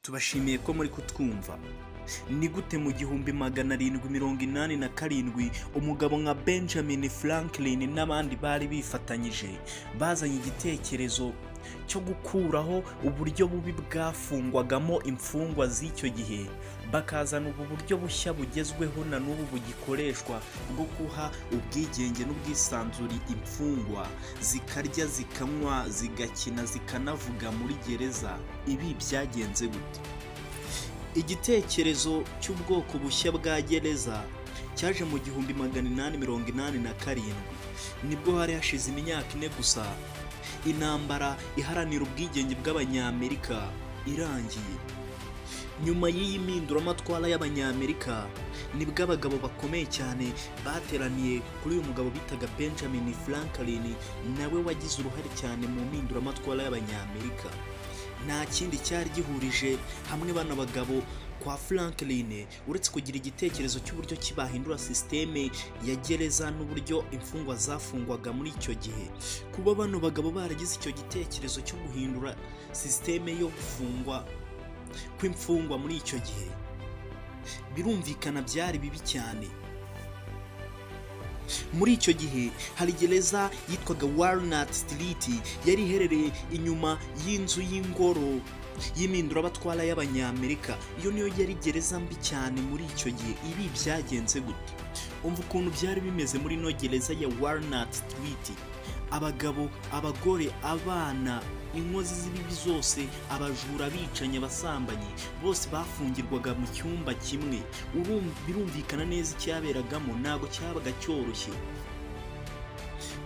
tubashimiye ko muri kutwumva ni gute mu gihumbi magana arindwi mirongo inani na karindwi umugabo nka benjamin franklin n'abandi bari bifatanyije bazanye igitekerezo cyo gukuraho uburyo bubi bwafungwagamo imfungwa z'icyo gihe bakazana ubu buryo bushya bugezweho na n'ubu bugikoreshwa bwo guha ubwigenge n'ubwisanzure imfungwa zikarya zikanywa zigakina zikanavuga muri gereza ibi byagenze gute igitekerezo cy'ubwoko bushya bwa gereza cyaje mu gihumbi magana inani mirongo inani na karindwi nibwo hari hashize imyaka ine gusa intambara iharanira ubwigenge bw'abanyamerika irangiye nyuma y'iyi mpinduramatwara y'abanyamerika nibwo abagabo bakomeye cyane bateraniye kuri uyu mugabo bitaga benjamin franklin nawe wagize uruhare cyane mu mpinduramatwara y'abanyamerika nta kindi cyari gihurije hamwe bano bagabo kwa franklin uretse kugira igitekerezo cy'uburyo ki bahindura sisiteme ya gereza n'uburyo imfungwa zafungwaga muri icyo gihe kuba bano bagabo baragize icyo gitekerezo cyo guhindura sisiteme yo gufungwa kw'imfungwa muri icyo gihe birumvikana byari bibi cyane muri icyo gihe hari gereza yitwaga Walnut Street yari iherereye inyuma y'inzu y'ingoro y'imindurabatwara y'abanyamerika iyo niyo yari gereza mbi cyane muri icyo gihe ibi byagenze gute umva ukuntu byari bimeze muri ino gereza ya Walnut Street abagabo abagore abana inkozi z'ibibi zose abajura abicanyi abasambanyi bose bafungirwaga mu cyumba kimwe Urumva- birumvikana neza icyaberagamo ntabwo cyabaga cyoroshye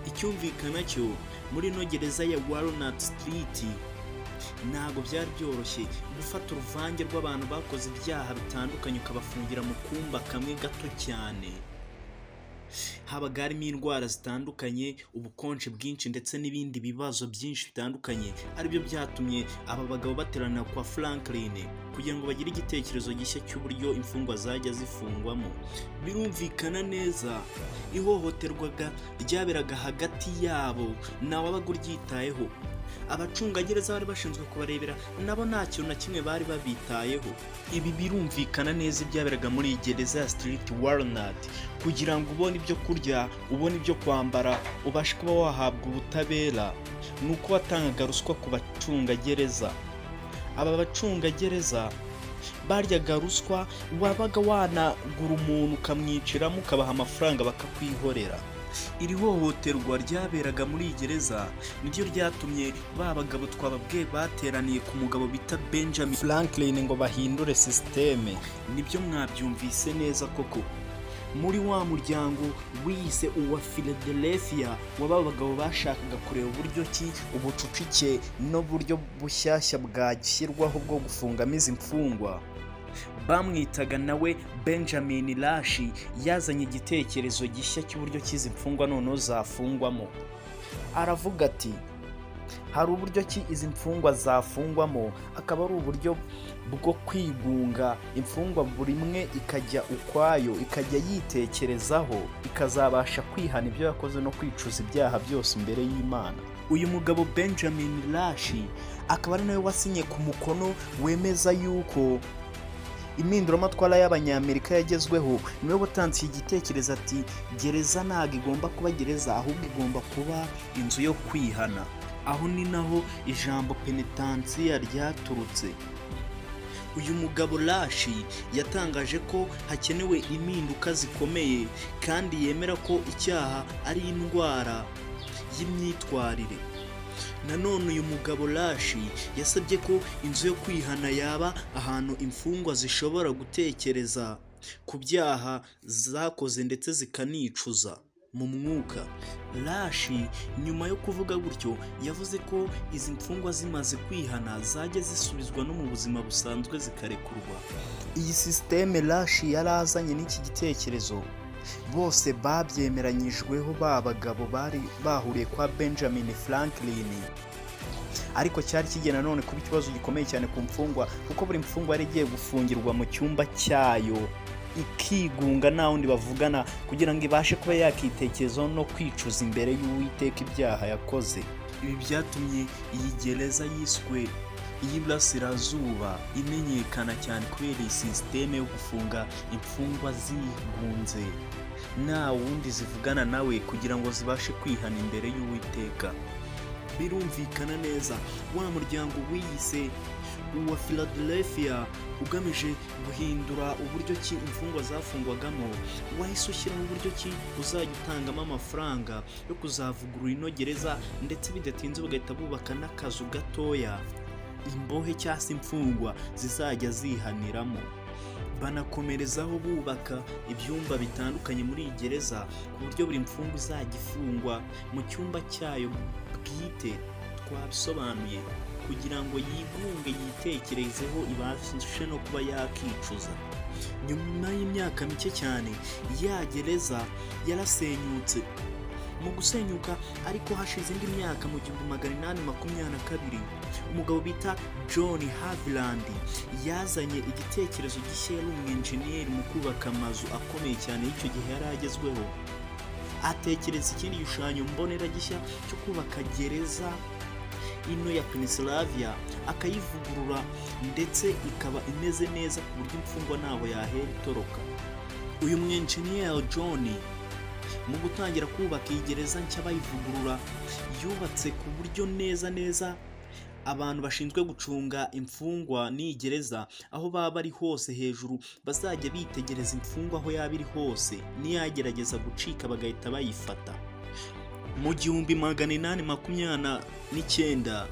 icyumvikana cyo muri ino gereza ya Walnut Street ntabwo byari byoroshye gufata uruvange rw'abantu bakoze ibyaha bitandukanye ukabafungira mu kumba kamwe gato cyane habaga harimo indwara zitandukanye ubukonje bwinshi ndetse n'ibindi bibazo byinshi bitandukanye aribyo byatumye aba bagabo bateranira kwa franklin kugira ngo bagire igitekerezo gishya cy'uburyo imfungwa zajya zifungwamo birumvikana neza ihohoterwaga ryaberaga hagati yabo ntawabaga uryitayeho abacungagereza bari bashinzwe kubarebera nabo nta kintu na kimwe bari babitayeho ibi birumvikana neza ibyaberaga muri iyi gereza ya street walnut kugira ngo ubone ibyo kurya ubone ibyo kwambara ubashe kuba wahabwa ubutabera ni uko watangaga ruswa ku bacungagereza aba bacungagereza baryaga ruswa wabaga wanagura umuntu ukamwiciramo ukabaha amafaranga bakakwihorera iri hohoterwa ryaberaga muri iyi gereza niryo ryatumye ba bagabo twababwiye bateraniye ku mugabo bita benjamin franklin ngo bahindure sisiteme nibyo mwabyumvise neza koko muri wa muryango wiyise uwa philadelphia waba bagabo bashakaga kureba uburyo ki ubucucike n'uburyo bushyashya bwashyirwaho bwo gufungamo izi mfungwa bamwitaga nawe benjamin lashi yazanye igitekerezo gishya cy'uburyo cy'izi mfungwa noneho zafungwamo aravuga ati hari uburyo ki izi mfungwa zafungwamo akaba ari uburyo bwo kwigunga imfungwa buri imwe ikajya ukwayo ikajya yitekerezaho ikazabasha kwihana ibyo yakoze no kwicuza ibyaha byose imbere y'imana uyu mugabo benjamin lashi akaba ari nawe wasinye ku mukono wemeza yuko impinduramatwara y'abanyamerika yagezweho niwe watanze iki gitekerezo ati gereza ntabwo igomba kuba gereza ahubwo igomba kuba inzu yo kwihana aho ni naho ijambo penetansiya ryaturutse uyu mugabo lashi yatangaje ko hakenewe impinduka zikomeye kandi yemera ko icyaha ari indwara y'imyitwarire nanone uyu mugabo lashi yasabye ko inzu yo kwihana yaba ahantu imfungwa zishobora gutekereza ku byaha zakoze ndetse zikanicuza mu mwuka lashi nyuma yo kuvuga gutyo yavuze ko izi mfungwa zimaze kwihana zajya zisubizwa no mu buzima busanzwe zikarekurwa iyi sisiteme lashi yari azanye n'iki gitekerezo bose babyemeranyijweho ba bagabo bari bahuriye kwa benjamin franklin ariko cyari kigiye nanone kuba ikibazo gikomeye cyane ku mfungwa kuko buri mfungwa yari igiye gufungirwa mu cyumba cyayo ikigunga nta wundi bavugana kugira ngo ibashe kuba yakitekerezaho no kwicuza imbere y'uwiteka ibyaha yakoze ibi byatumye iyi gereza yiswe y'Iburasirazuba imenyekana cyane kubera iyi sisiteme yo gufunga imfungwa zigunze nta wundi zivugana nawe kugira ngo zibashe kwihana imbere y'uwiteka birumvikana neza wa muryango wiyise uwa philadelphia ugamije guhindura uburyo ki imfungwa zafungwagamo wahise ushyiramo uburyo ki uzajya utangamo amafaranga yo kuzavugurura ino gereza ndetse bidatinze bagahita bubaka n'akazu gatoya imbohe cyangwa se imfungwa zizajya zihaniramo banakomerezaho bubaka ibyumba bitandukanye muri iyi gereza ku buryo buri mfungwa izajya ifungwa mu cyumba cyayo bwite twabisobanuye kugira ngo yigunge yitekerezeho ibashe no kuba yakicuza nyuma y'imyaka mike cyane ya gereza yarasenyutse mu gusenyuka ariko hashize indi myaka mu gihumbi magana inani makumyabiri na kabiri umugabo bita john haviland yazanye igitekerezo gishya yari umwenjeniyeri mu kubaka amazu akomeye cyane y'icyo gihe yari agezweho atekereza ikindi gishushanyo mbonera gishya cyo kubaka gereza ino ya penisilaviya akayivugurura ndetse ikaba imeze neza ku buryo imfungwa ntaho yahera itoroka uyu mwenjeniyeri john mu gutangira kubaka iyi gereza nshya bayivugurura yubatse ku buryo neza neza abantu bashinzwe gucunga imfungwa n'iyi gereza aho baba bari hose hejuru bazajya bitegereza imfungwa aho yaba iri hose niyagerageza gucika bagahita bayifata mu gihumbi magana inani makumyabiri n'icyenda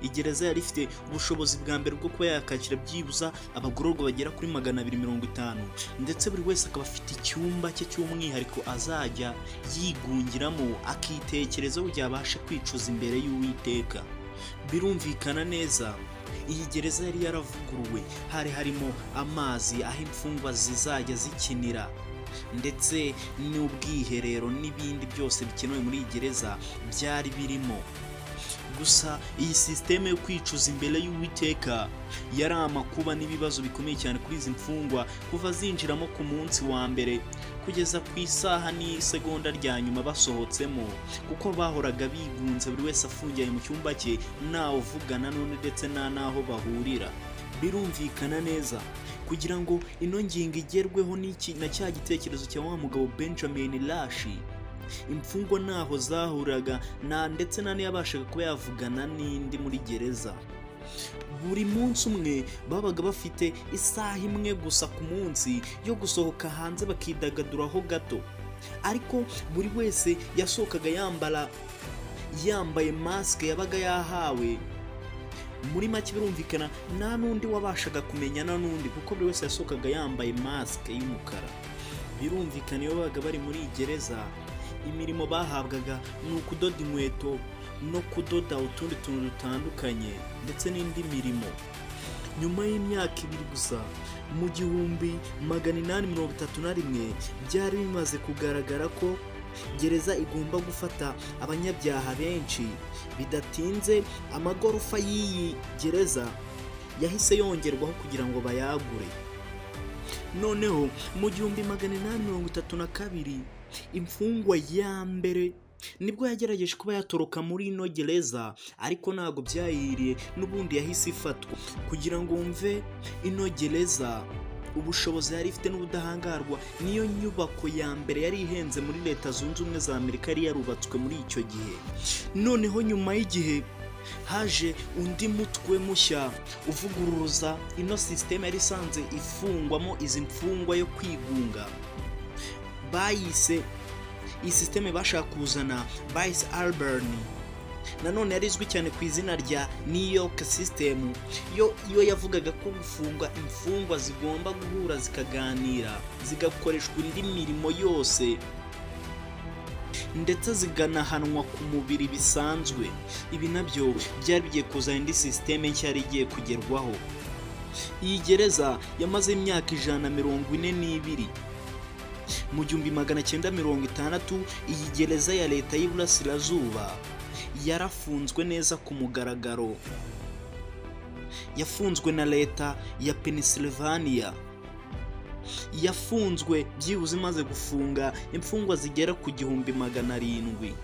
igereza yari ifite ubushobozi bwa mbere bwo kuba yakakira byibuza abagororwa bagera kuri magana abiri mirongo itanu ndetse buri wese akaba afite icyumba cye cy'umwihariko azajya yigungiramo akitekerezaho igihe abasha kwicuza imbere y'uwiteka birumvikana neza iyi gereza yari yaravuguruwe hari harimo amazi aho imfungwa zizajya zikinira ndetse n'ubwiherero n'ibindi byose bikenewe muri iyi gereza byari birimo gusa iyi sisiteme yo kwicuza imbere y'uwiteka yari amakuba n'ibibazo bikomeye cyane kuri izi mfungwa kuva zinjiramo ku munsi wa mbere kugeza ku isaha n'isegonda rya nyuma basohotsemo kuko bahoraga bigunze buri wese afungiye mu cyumba cye ntawe uvugana n'undi ndetse nta n'aho bahurira birumvikana neza kugira ngo ino ngingo igerweho n'iki na cya gitekerezo cya wa mugabo benjamin lashi imfungwa ntaho zahuraga nta ndetse nta n'iyabashaga kuba yavugana n'indi muri gereza buri munsi umwe babaga bafite isaha imwe gusa ku munsi yo gusohoka hanze bakidagaduraho gato ariko buri wese yasohokaga yambara yambaye masike yabaga yahawe muri make birumvikana nta n'undi wabashaga kumenyana n'undi kuko buri wese yasohokaga yambaye masike y'umukara birumvikana iyo babaga bari muri iyi gereza imirimo bahabwaga ni ukudoda inkweto no kudoda utundi tuntu dutandukanye ndetse n'indi mirimo nyuma y'imyaka ibiri gusa mu gihumbi magana inani mirongo itatu na rimwe byari bimaze kugaragara ko gereza igomba gufata abanyabyaha benshi bidatinze amagorofa y'iyi gereza yahise yongerwaho kugira ngo bayagure noneho mu gihumbi magana inani mirongo itatu na kabiri imfungwa ya mbere nibwo yagerageje kuba yatoroka muri ino gereza ariko ntabwo byayiriye n'ubundi yahise ifatwa kugira ngo wumve ino gereza ubushobozi yari ifite n'ubudahangarwa niyo nyubako ya mbere yari ihenze muri leta zunze ubumwe za amerika yari yarubatswe muri icyo gihe noneho nyuma y'igihe haje undi mutwe mushya uvuguruza ino sisiteme yari isanzwe ifungwamo izi mfungwa yo kwigunga bayise iyi sisiteme bashaka kuzana bayise alberni nanone yari izwi cyane ku izina rya new york sisitemu iyo yavugaga ko gufungwa imfungwa zigomba guhura zikaganira zigakoreshwa indi mirimo yose ndetse zikanahanwa ku mubiri bisanzwe ibi nabyo byari bigiye kuzana indi sisiteme nshya yari igiye kugerwaho iyi gereza yamaze imyaka ijana na mirongo ine n'ibiri mu gihumbi magana cyenda mirongo itandatu iyi gereza ya leta y'iburasirazuba yarafunzwe neza ku mugaragaro yafunzwe na leta ya penisylvania yafunzwe byibuze imaze gufunga imfungwa zigera ku gihumbi magana arindwi